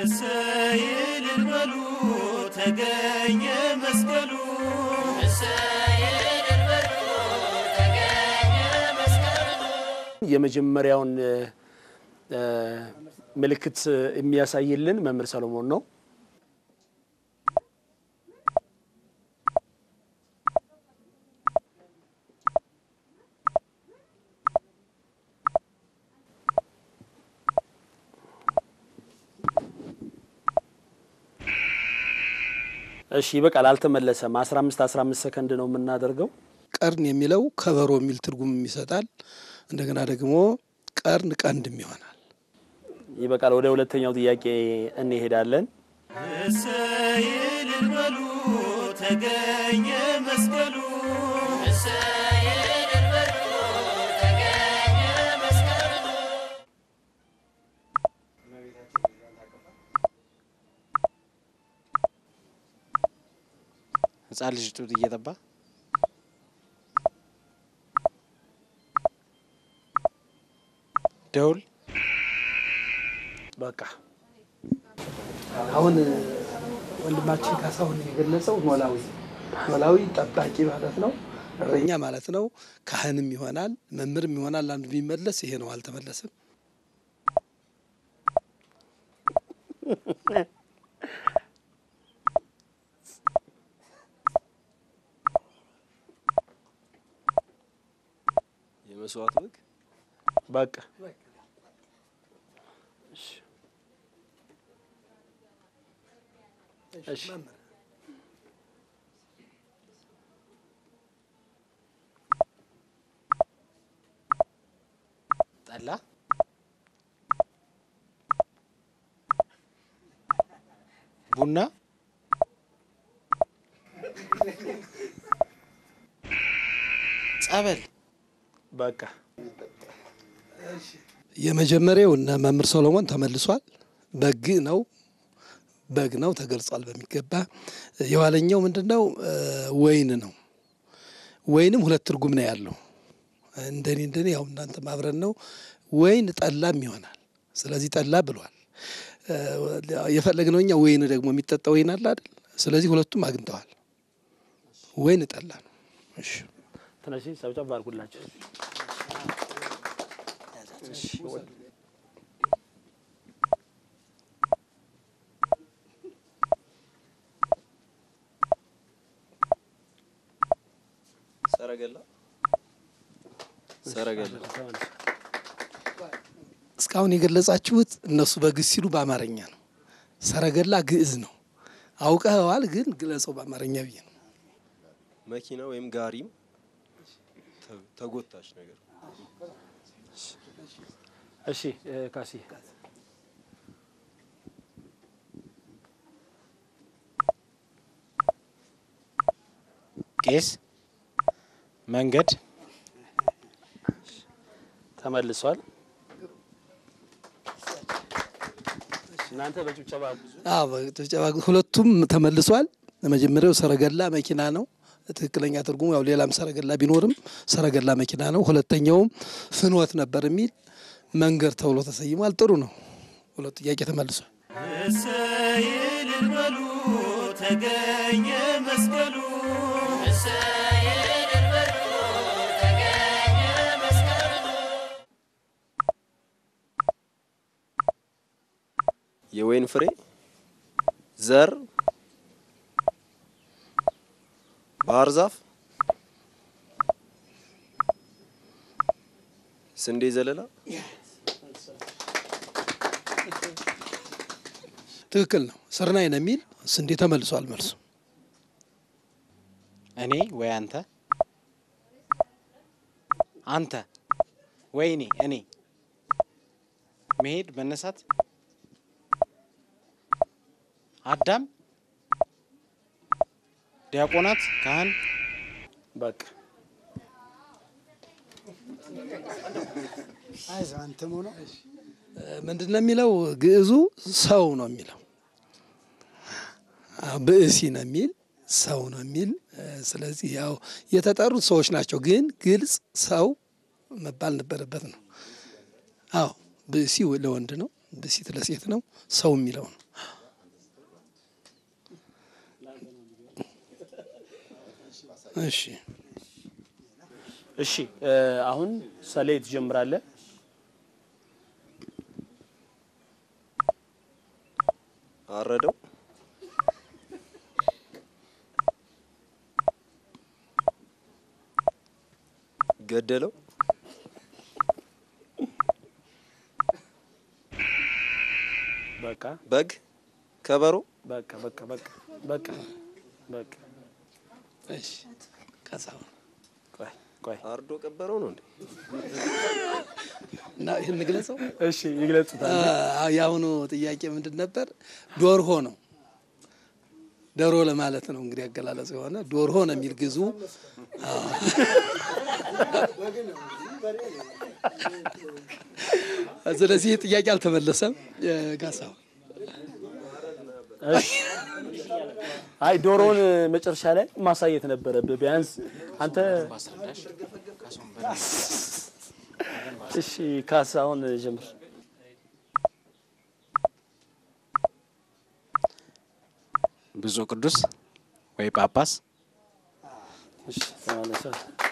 እሰይ እልል በሉ ተገኘ መስቀሉ እሰይ እልል በሉ ተገኘ መስቀሉ የመጀመሪያውን እ፣ ምልክት የሚያሳይልን መምህር ሰሎሞን ነው። እሺ ይበቃል፣ አልተመለሰም። 15 15 ሰከንድ ነው የምናደርገው። ቀርን የሚለው ከበሮ የሚል ትርጉም ይሰጣል። እንደገና ደግሞ ቀርን ቀንድም ይሆናል። ይበቃል። ወደ ሁለተኛው ጥያቄ እንሄዳለን። እሰይ እልል በሉ ተገኘ መስቀሉ እሰይ እልል በሉ ተገኘ መስቀሉ ህፃን ልጅ ጡት እየጠባ ደውል በቃ አሁን ወንድማችን ካሳሁን የገለጸው ኖላዊ ኖላዊ ጠባቂ ማለት ነው፣ እረኛ ማለት ነው። ካህንም ይሆናል መምህርም ይሆናል። አንዱ ቢመለስ ይሄ ነው፣ አልተመለሰም። የመስዋዕት በግ በቃ እሺ ጠላ ቡና ጸበል በቃ የመጀመሪያው እነ መምህር ሶሎሞን ተመልሷል። በግ ነው በግ ነው ተገልጿል በሚገባ። የኋለኛው ምንድን ነው? ወይን ነው። ወይንም ሁለት ትርጉም ነው ያለው። እንደኔ እንደኔ ያው እናንተ ማብረን ነው። ወይን ጠላም ይሆናል። ስለዚህ ጠላ ብሏል። የፈለግነው እኛ ወይን ደግሞ የሚጠጣ ወይን አለ አይደል? ስለዚህ ሁለቱም አግኝተዋል። ወይን ጠላ ነው። እሺ ትንሽ ሰብጨብ አድርጉላቸው። ሰረገላ ሰረገላ እስካሁን የገለጻችሁት እነሱ በግዕዝ ሲሉ በአማርኛ ነው። ሰረገላ ግዕዝ ነው። አውቀኸዋል፣ ግን ግለጸው በአማርኛ ብዬ ነው። መኪና ወይም ጋሪም ተ- ተጎታች ነገር እሺ እ፣ ካሲ ቄስ መንገድ ተመልሷል። እናንተ በጭብጨባ አዎ በጭብጨባ ሁለቱም ተመልሷል። መጀመሪያው ሰረገላ መኪና ነው። ትክክለኛ ትርጉሙ ያው ሌላም ሰረገላ ቢኖርም ሰረገላ መኪና ነው። ሁለተኛውም ፍኖት ነበር የሚል መንገድ ተብሎ ተሰይሟል። ጥሩ ነው። ሁለቱ ጥያቄ ተመልሷል። እሰይ እልል በሉ ተገኘ መስቀሉ እሰይ እልል በሉ ተገኘ መስቀሉ የወይን ፍሬ ዘር ባህር ዛፍ ስንዴ ዘለላ ትክክል ነው። ስርናይ ነው የሚል ስንዴ ተመልሷል መልሱ። እኔ ወይ አንተ አንተ ወይ እኔ እኔ መሄድ መነሳት አዳም ዲያቆናት ካህን በቃ ምንድን ነው የሚለው? ግዕዙ ሰው ነው የሚለው። አዎ፣ ብእሲ ነው የሚል ሰው ነው የሚል። ስለዚህ ያው የተጠሩት ሰዎች ናቸው፣ ግን ግልጽ ሰው መባል ነበረበት ነው። አዎ ብእሲ ለወንድ ነው፣ ብእሲት ለሴት ነው። ሰው የሚለው ነው። እሺ እሺ እ አሁን ሰሌ ትጀምራለህ። አረደው ገደለው በቃ በግ ከበሮ በቃ በቃ በቃ በቃ በቃ እሺ ካሳሁን ቆይ ቆይ አርዶ ቀበረው ነው እንዴ? እና ይህን እንግለጸው። እሺ ይግለጹታል። አ- የአሁኑ ጥያቄ ምንድን ነበር? ዶርሆ ነው። ዶሮ ለማለት ነው እንግዲህ አገላለጽ የሆነ ዶርሆ ነው የሚል ግዙ። አዎ። ስለዚህ ይህ ጥያቄ አልተመለሰም። ጋሳሁን እሺ አይ ዶሮውን መጨረሻ ላይ ማሳየት ነበረብህ ቢያንስ አንተ። ባስረዳሽ ካሳሁን በ እሺ ካሳሁን ጀምር። ብፁዕ ቅዱስ ወይ ጳጳስ እሺ ተመለሰ።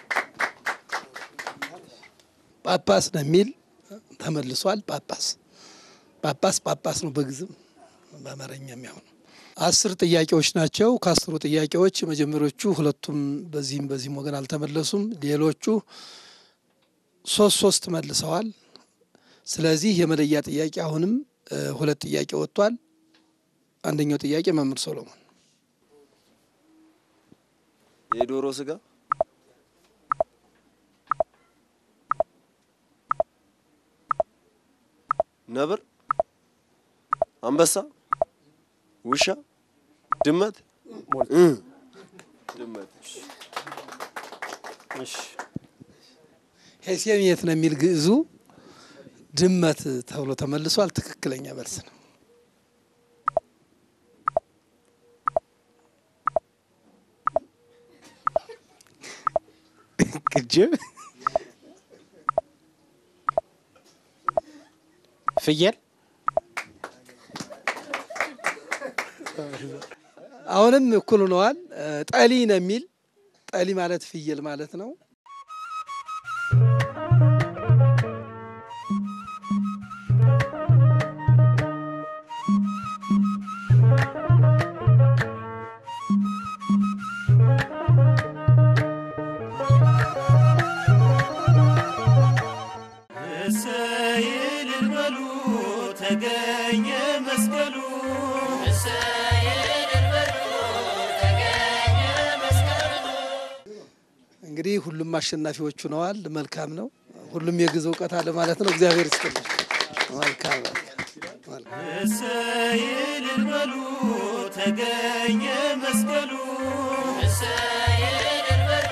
ጳጳስ ነው የሚል ተመልሷል። ጳጳስ ጳጳስ ጳጳስ ነው በግዝም በአማርኛ የሚሆን አስር ጥያቄዎች ናቸው። ከአስሩ ጥያቄዎች የመጀመሪያዎቹ ሁለቱም በዚህም በዚህም ወገን አልተመለሱም። ሌሎቹ ሶስት ሶስት መልሰዋል። ስለዚህ የመለያ ጥያቄ አሁንም እ ሁለት ጥያቄ ወጥቷል። አንደኛው ጥያቄ መምህር ሶሎሞን የዶሮ ስጋ ነብር፣ አንበሳ፣ ውሻ፣ ድመት እ ድመት እሺ ሄሴምየት ነው የሚል ግዕዙ ድመት ተብሎ ተመልሷል። ትክክለኛ መልስ ነው። ቅጅብ ፍየል አሁንም እኩል ሆነዋል። እ ጠሊ ነው የሚል ጠሊ ማለት ፍየል ማለት ነው። እሰይ እልል በሉ ተገኘ መስቀሉ እሰይ እልል በሉ ተገኘ መስቀሉ እንግዲህ ሁሉም አሸናፊዎች ሆነዋል። መልካም ነው። ሁሉም የግዕዝ እውቀት አለ ማለት ነው። እግዚአብሔር ይስጥልኝ። መልካም መልካም። እሰይ እልል በሉ ተገኘ መስቀሉ እሰይ እልል በሉ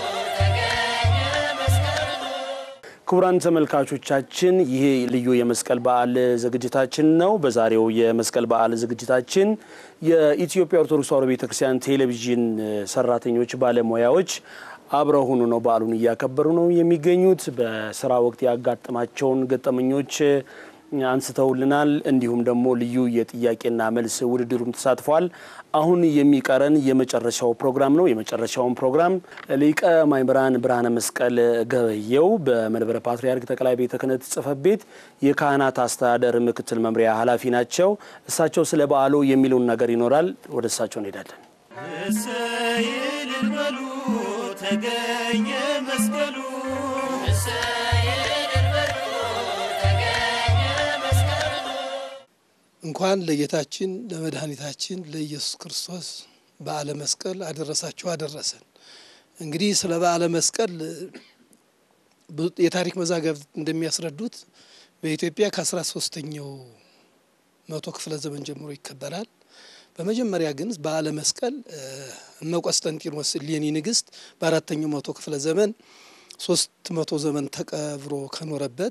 ተገኘ መስቀሉ ክቡራን ተመልካቾቻችን ይህ ልዩ የመስቀል በዓል ዝግጅታችን ነው። በዛሬው የመስቀል በዓል ዝግጅታችን የኢትዮጵያ ኦርቶዶክስ ተዋሕዶ ቤተክርስቲያን ቴሌቪዥን ሰራተኞች፣ ባለሙያዎች አብረው ሆኑ ነው በዓሉን እያከበሩ ነው የሚገኙት። በስራ ወቅት ያጋጠማቸውን ገጠመኞች አንስተውልናል። እንዲሁም ደግሞ ልዩ የጥያቄና መልስ ውድድሩም ተሳትፏል። አሁን የሚቀረን የመጨረሻው ፕሮግራም ነው። የመጨረሻውን ፕሮግራም ሊቀ ማእምራን ብርሃነ መስቀል ገበየው በመንበረ ፓትርያርክ ጠቅላይ ቤተ ክህነት ጽሕፈት ቤት የካህናት አስተዳደር ምክትል መምሪያ ኃላፊ ናቸው። እሳቸው ስለ በዓሉ የሚሉን ነገር ይኖራል። ወደ እሳቸው እንሄዳለን። እሰይ እልል በሉ ተገኘ መስቀሉ እሰይ እልል በሉ ተገኘ መስቀሉ እንኳን ለጌታችን ለመድኃኒታችን ለኢየሱስ ክርስቶስ በዓለ መስቀል አደረሳችሁ አደረሰን። እንግዲህ ስለ በዓለ መስቀል ብዙ የታሪክ መዛግብት እንደሚያስረዱት በኢትዮጵያ ከአስራ ሶስተኛው መቶ ክፍለ ዘመን ጀምሮ ይከበራል። በመጀመሪያ ግን በዓለ መስቀል እመ ቆስጠንጢኖስ እሌኒ ንግስት በአራተኛው መቶ ክፍለ ዘመን ሶስት መቶ ዘመን ተቀብሮ ከኖረበት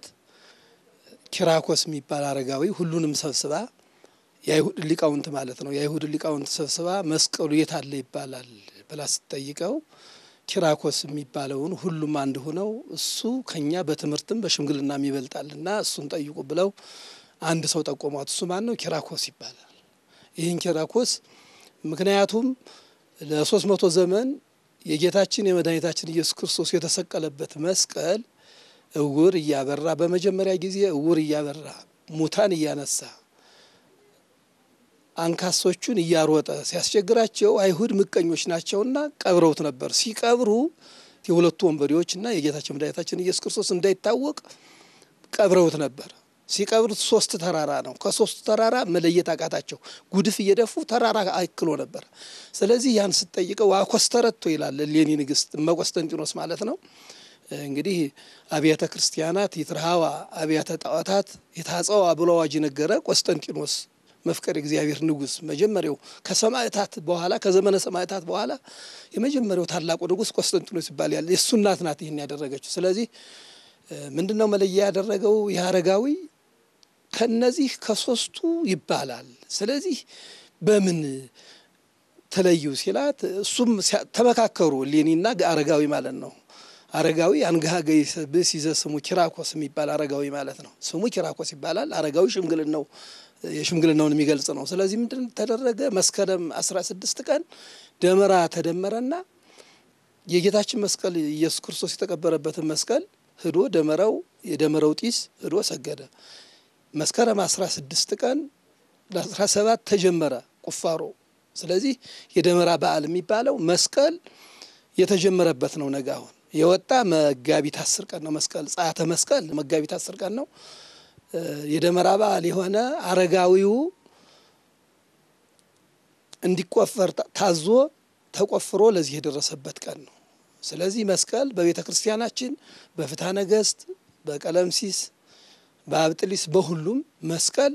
ኪራኮስ የሚባል አረጋዊ ሁሉንም ሰብስባ የአይሁድ ሊቃውንት ማለት ነው። የአይሁድ ሊቃውንት ሰብስባ መስቀሉ የት አለ ይባላል ብላ ስትጠይቀው ኪራኮስ የሚባለውን ሁሉም አንድ ሆነው እሱ ከኛ በትምህርትም በሽምግልናም ይበልጣልና እሱን ጠይቁ ብለው አንድ ሰው ጠቆሟት። እሱ ማን ነው? ኪራኮስ ይባላል። ይህን ኪራኮስ ምክንያቱም ለሶስት መቶ ዘመን የጌታችን የመድኃኒታችን ኢየሱስ ክርስቶስ የተሰቀለበት መስቀል እውር እያበራ በመጀመሪያ ጊዜ እውር እያበራ ሙታን እያነሳ አንካሶቹን እያሮጠ ሲያስቸግራቸው አይሁድ ምቀኞች ናቸውና ቀብረውት ነበር። ሲቀብሩ የሁለቱ ወንበዴዎችና የጌታችን መድኃኒታችን ኢየሱስ ክርስቶስ እንዳይታወቅ ቀብረውት ነበር። ሲቀብሩት ሶስት ተራራ ነው። ከሶስቱ ተራራ መለየት አቃታቸው። ጉድፍ እየደፉ ተራራ አይክሎ ነበር። ስለዚህ ያን ስጠይቀው አኮስተረቶ ይላል ሌኒ ንግስት እመቆስጠንጢኖስ ማለት ነው። እንግዲህ አብያተ ክርስቲያናት ይትርሃዋ አብያተ ጣዖታት የታጸዋ ብሎ አዋጅ ነገረ ቆስጠንጢኖስ መፍቀር እግዚአብሔር ንጉስ መጀመሪያው ከሰማዕታት በኋላ ከዘመነ ሰማዕታት በኋላ የመጀመሪያው ታላቁ ንጉስ ቆስጠንጢኖስ ይባል ያለ የእሱ እናት ናት ይህን ያደረገችው። ስለዚህ ምንድን ነው መለያ ያደረገው ይህ አረጋዊ ከነዚህ ከሶስቱ ይባላል። ስለዚህ በምን ተለዩ ሲላት እሱም ተመካከሩ። ሌኒና አረጋዊ ማለት ነው። አረጋዊ አንገሃገይ ብስ ይዘ ስሙ ኪራኮስ የሚባል አረጋዊ ማለት ነው። ስሙ ኪራኮስ ይባላል። አረጋዊ ሽምግልናው የሽምግልናውን የሚገልጽ ነው። ስለዚህ ምንድን ተደረገ? መስከረም አስራ ስድስት ቀን ደመራ ተደመረና የጌታችን መስቀል ኢየሱስ ክርስቶስ የተቀበረበትን መስቀል ህዶ ደመራው የደመራው ጢስ ህዶ ሰገደ። መስከረም አስራ ስድስት ቀን ለአስራ ሰባት ተጀመረ ቁፋሮ። ስለዚህ የደመራ በዓል የሚባለው መስቀል የተጀመረበት ነው። ነገ አሁን የወጣ መጋቢት አስር ቀን ነው። መስቀል ጸአተ መስቀል መጋቢት አስር ቀን ነው። የደመራ በዓል የሆነ አረጋዊው እንዲቆፈር ታዞ ተቆፍሮ ለዚህ የደረሰበት ቀን ነው። ስለዚህ መስቀል በቤተ ክርስቲያናችን በፍትሐ ነገሥት፣ በቀለምሲስ፣ በአብጥሊስ በሁሉም መስቀል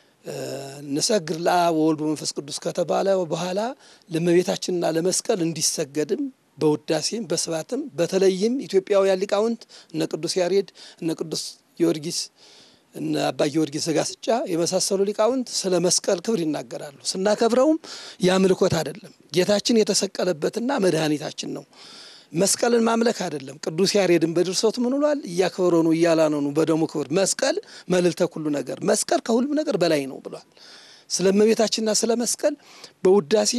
ንሰግር ለአብ ወወልድ ወመንፈስ ቅዱስ ከተባለ በኋላ ለእመቤታችንና ለመስቀል እንዲሰገድም በውዳሴም በስባትም በተለይም ኢትዮጵያውያን ሊቃውንት እነ ቅዱስ ያሬድ እነ ቅዱስ ጊዮርጊስ እነ አባ ጊዮርጊስ ዘጋስጫ የመሳሰሉ ሊቃውንት ስለ መስቀል ክብር ይናገራሉ። ስናከብረውም የአምልኮት አይደለም፣ ጌታችን የተሰቀለበትና መድኃኒታችን ነው። መስቀልን ማምለክ አይደለም። ቅዱስ ያሬድን በድርሰቱ ምን ብሏል? እያከበረኑ እያላነኑ በደሙ ክብር መስቀል መልዕልተ ኩሉ ነገር፣ መስቀል ከሁሉም ነገር በላይ ነው ብሏል። ስለ እመቤታችንና ስለ መስቀል በውዳሴ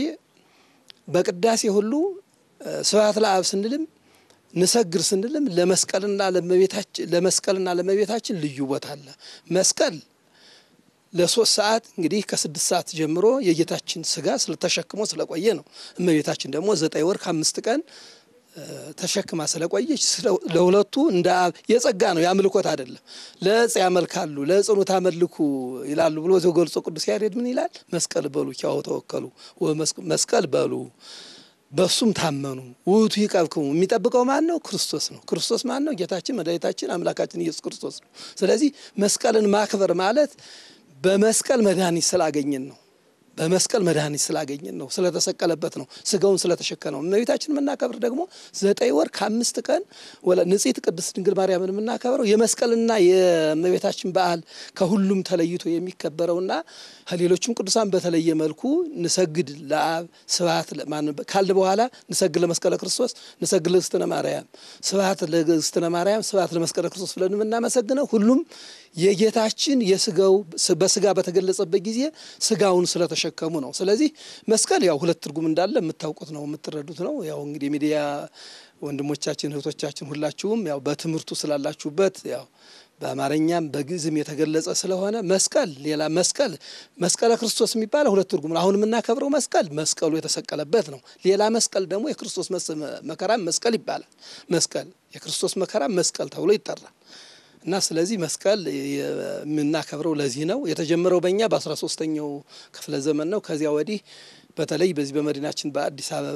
በቅዳሴ ሁሉ ስብሐት ለአብ ስንልም ንሰግር ስንልም ለመስቀልና ለመቤታችን ለመስቀልና ለመቤታችን ልዩ ቦታ አለ። መስቀል ለሶስት ሰዓት እንግዲህ ከስድስት ሰዓት ጀምሮ የጌታችን ስጋ ስለተሸክሞ ስለቆየ ነው። እመቤታችን ደግሞ ዘጠኝ ወር ከአምስት ቀን ተሸክማ ስለቆየች ለሁለቱ እንደ አብ የጸጋ ነው፣ የአምልኮት አይደለም። ለዕፅ ያመልካሉ ለዕፅኑ ታመልኩ ይላሉ ብሎ ዘገልጾ ቅዱስ ያሬድ ምን ይላል? መስቀል በሉ ኪያሁ ተወከሉ መስቀል በሉ በሱም ታመኑ ውእቱ ይቀብክሙ። የሚጠብቀው ማን ነው? ክርስቶስ ነው። ክርስቶስ ማን ነው? ጌታችን መድኃኒታችን አምላካችን ኢየሱስ ክርስቶስ ነው። ስለዚህ መስቀልን ማክበር ማለት በመስቀል መድኃኒት ስላገኘን ነው። በመስቀል መድኃኒት ስላገኘን ነው። ስለተሰቀለበት ነው። ስጋውን ስለተሸከነው። እመቤታችን የምናከብር ደግሞ ዘጠኝ ወር ከአምስት ቀን ወላ ንጽሕት ቅድስት ድንግል ማርያምን የምናከብረው የመስቀልና የእመቤታችን በዓል ከሁሉም ተለይቶ የሚከበረውና ከሌሎችም ቅዱሳን በተለየ መልኩ ንሰግድ ለአብ ስብሐት ካልን በኋላ ንሰግድ ለመስቀለ ክርስቶስ፣ ንሰግድ ለእግዝእትነ ማርያም፣ ስብሐት ለእግዝእትነ ማርያም፣ ስብሐት ለመስቀለ ክርስቶስ ብለን የምናመሰግነው ሁሉም የጌታችን የስጋው በስጋ በተገለጸበት ጊዜ ስጋውን ስለተሸከሙ ነው። ስለዚህ መስቀል ያው ሁለት ትርጉም እንዳለ የምታውቁት ነው፣ የምትረዱት ነው። ያው እንግዲህ ሚዲያ ወንድሞቻችን እህቶቻችን ሁላችሁም ያው በትምህርቱ ስላላችሁበት ያው በአማርኛም በግዕዝም የተገለጸ ስለሆነ መስቀል ሌላ መስቀል መስቀለ ክርስቶስ የሚባለው ሁለት ትርጉም ነው። አሁን የምናከብረው መስቀል መስቀሉ የተሰቀለበት ነው። ሌላ መስቀል ደግሞ የክርስቶስ መከራም መስቀል ይባላል። መስቀል የክርስቶስ መከራም መስቀል ተብሎ ይጠራል። እና ስለዚህ መስቀል የምናከብረው ለዚህ ነው። የተጀመረው በእኛ በአስራ ሶስተኛው ክፍለ ዘመን ነው። ከዚያ ወዲህ በተለይ በዚህ በመዲናችን በአዲስ አበባ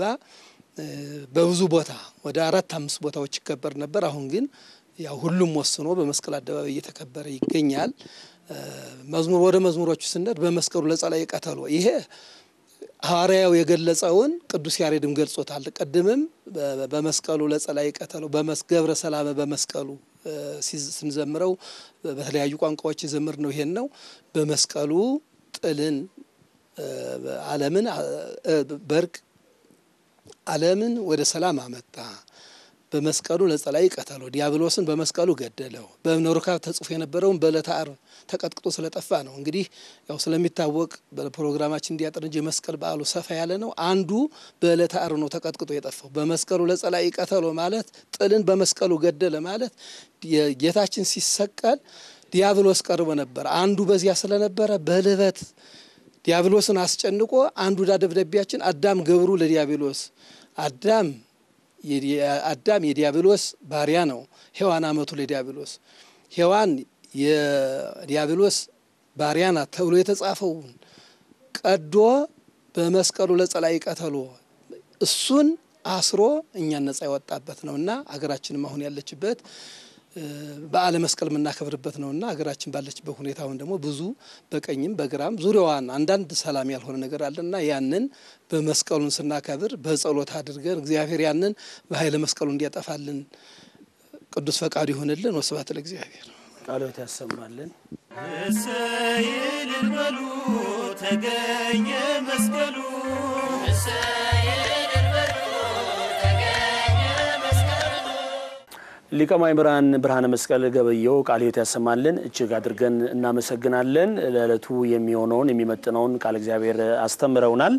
በብዙ ቦታ ወደ አራት አምስት ቦታዎች ይከበር ነበር። አሁን ግን ያው ሁሉም ወስኖ በመስቀል አደባባይ እየተከበረ ይገኛል። መዝሙር ወደ መዝሙሮቹ ስንሄድ በመስቀሉ ለጸላይ ቀተሎ ይሄ ሐዋርያው የገለጸውን ቅዱስ ያሬድም ገልጾታል። ቅድምም በመስቀሉ ለጸላይ ቀተሎ ገብረ ሰላመ በመስቀሉ ስንዘምረው በተለያዩ ቋንቋዎች የዘምር ነው። ይሄን ነው በመስቀሉ ጥልን ዓለምን በእርቅ ዓለምን ወደ ሰላም አመጣ። በመስቀሉ ለጸላይ ቀተሎ ዲያብሎስን በመስቀሉ ገደለው። በእብነ ሩካብ ተጽፎ የነበረውን በዕለተ ዓርብ ተቀጥቅጦ ስለጠፋ ነው። እንግዲህ ያው ስለሚታወቅ በፕሮግራማችን እንዲያጠር እንጂ የመስቀል በዓሉ ሰፋ ያለ ነው። አንዱ በዕለተ ዓርብ ነው ተቀጥቅጦ የጠፋው። በመስቀሉ ለጸላይ ቀተሎ ማለት ጥልን በመስቀሉ ገደለ ማለት ጌታችን ሲሰቀል ዲያብሎስ ቀርቦ ነበር። አንዱ በዚያ ስለነበረ በልበት ዲያብሎስን አስጨንቆ አንዱ ዳ ደብዳቤያችን አዳም ገብሩ ለዲያብሎስ አዳም አዳም የዲያብሎስ ባሪያ ነው። ሔዋን አመቱ ለዲያብሎስ ሔዋን የዲያብሎስ ባሪያ ናት ተብሎ የተጻፈውን ቀዶ በመስቀሉ ለጸላይ ቀተሎ እሱን አስሮ እኛን ነጻ ያወጣበት ነውና አገራችንም አሁን ያለችበት በዓለ መስቀል የምናከብርበት ነውና ሀገራችን ባለችበት ሁኔታውን ደግሞ ብዙ በቀኝም በግራም ዙሪያዋን አንዳንድ ሰላም ያልሆነ ነገር አለና ያንን በመስቀሉን ስናከብር በጸሎት አድርገን እግዚአብሔር ያንን በኃይለ መስቀሉ እንዲያጠፋልን ቅዱስ ፈቃዱ ይሆንልን። ወስብሐት ለእግዚአብሔር። ቃሎት ያሰማልን። እሰይ እልል በሉ ተገኘ መስቀሉ እሰይ እልል በሉ ተገኘ መስቀሉ ሊቀ ማእምራን ብርሃነ መስቀል ገበየው ቃለ ሕይወት ያሰማልን። እጅግ አድርገን እናመሰግናለን። ለዕለቱ የሚሆነውን የሚመጥነውን ቃለ እግዚአብሔር አስተምረውናል።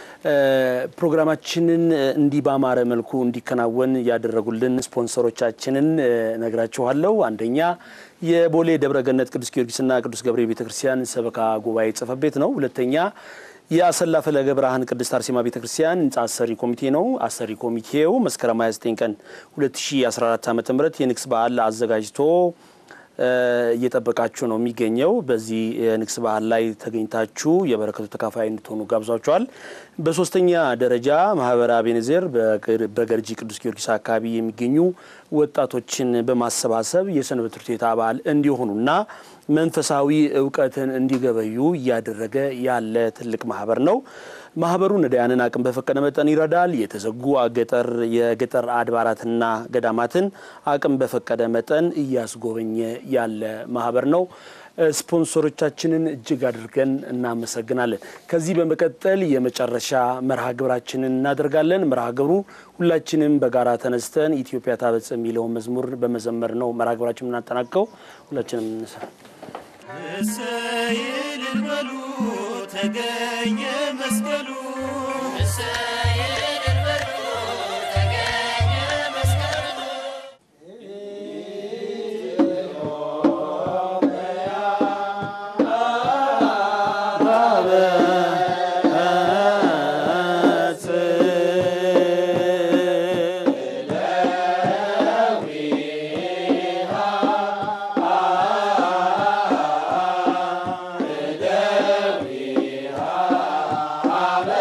ፕሮግራማችንን እንዲህ ባማረ መልኩ እንዲከናወን ያደረጉልን ስፖንሰሮቻችንን ነግራችኋለሁ። አንደኛ የቦሌ ደብረገነት ቅዱስ ጊዮርጊስና ቅዱስ ገብርኤል ቤተክርስቲያን ሰበካ ጉባኤ ጽሕፈት ቤት ነው። ሁለተኛ የአሰላ ፈለገ ብርሃን ቅድስት አርሴማ ቤተ ክርስቲያን ህንጻ አሰሪ ኮሚቴ ነው። አሰሪ ኮሚቴው መስከረም 29 ቀን 2014 ዓ ም የንግስ በዓል አዘጋጅቶ እየጠበቃችሁ ነው የሚገኘው። በዚህ የንግስ በዓል ላይ ተገኝታችሁ የበረከቱ ተካፋይ እንድትሆኑ ጋብዟቸዋል። በሶስተኛ ደረጃ ማህበረ አቤኔዘር በገርጂ ቅዱስ ጊዮርጊስ አካባቢ የሚገኙ ወጣቶችን በማሰባሰብ የሰንበት ትምህርት ቤት አባል እንዲሆኑና መንፈሳዊ እውቀትን እንዲገበዩ እያደረገ ያለ ትልቅ ማህበር ነው። ማህበሩ ነዳያንን አቅም በፈቀደ መጠን ይረዳል። የተዘጉ ገጠር የገጠር አድባራትና ገዳማትን አቅም በፈቀደ መጠን እያስጎበኘ ያለ ማህበር ነው። ስፖንሰሮቻችንን እጅግ አድርገን እናመሰግናለን። ከዚህ በመቀጠል የመጨረሻ መርሃ ግብራችንን እናደርጋለን። መርሃ ግብሩ ሁላችንም በጋራ ተነስተን ኢትዮጵያ ታበጽ የሚለውን መዝሙር በመዘመር ነው መርሃ ግብራችን የምናጠናቀው። ሁላችንም እንነሳ። እሰይ እልል በሉ ተገኘ መስቀሉ እሰይ እልል በሉ ተገኘ መስቀሉ አ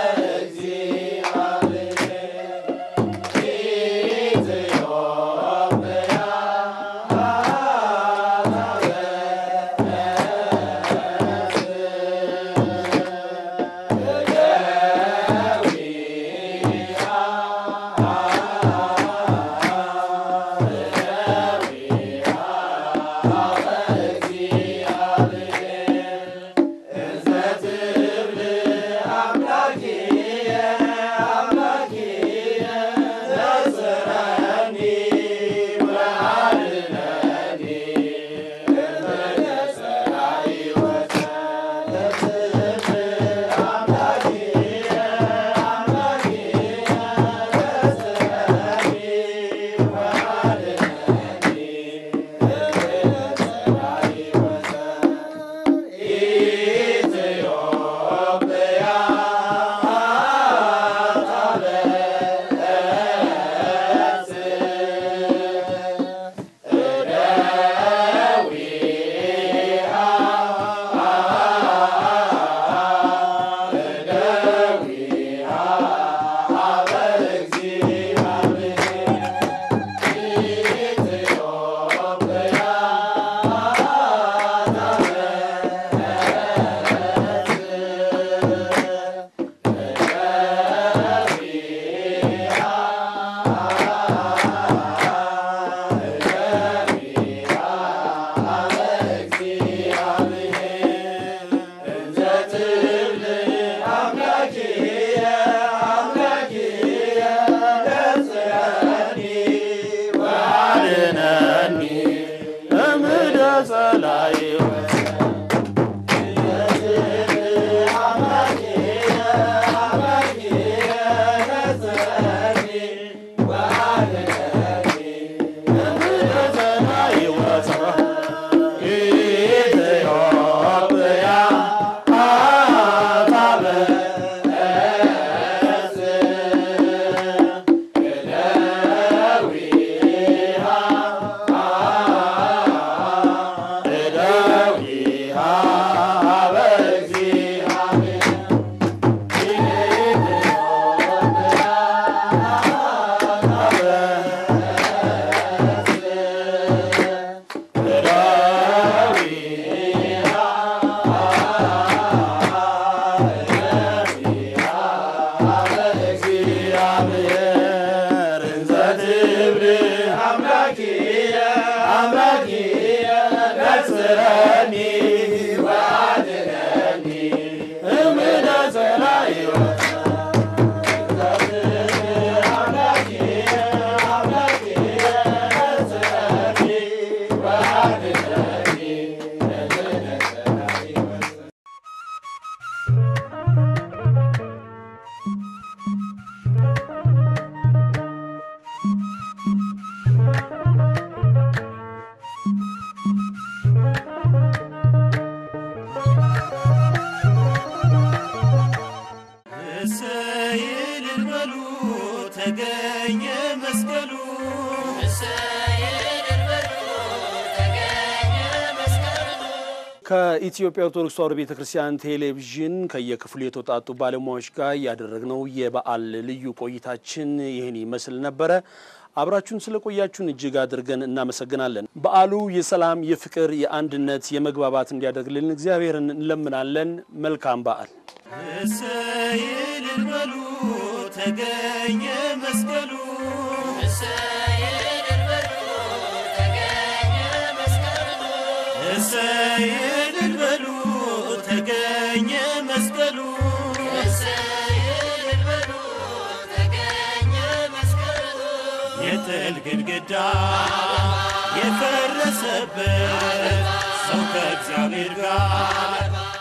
እሰይ እልል በሉ ተገኘ መስቀሉ እሰይ እልል በሉ ተገኘ መስቀሉ ከኢትዮጵያ ኦርቶዶክስ ተዋሕዶ ቤተ ክርስቲያን ቴሌቪዥን ከየክፍሉ የተውጣጡ ባለሙያዎች ጋር ያደረግነው የበዓል ልዩ ቆይታችን ይህን ይመስል ነበረ። አብራችሁን ስለቆያችሁን እጅግ አድርገን እናመሰግናለን። በዓሉ የሰላም፣ የፍቅር፣ የአንድነት፣ የመግባባት እንዲያደርግልን እግዚአብሔርን እንለምናለን። መልካም በዓል። እሰይ እልል በሉ ተገኘ መስቀሉ እሰይ እልል በሉ ተገኘ መስቀሉ እሰይ እልል በሉ ተገኘ መስቀሉ እሰይ እልል በሉ ተገኘ መስቀሉ የጥል ግድግዳ የፈረሰበት ሰው ከእግዚአብሔር ጋር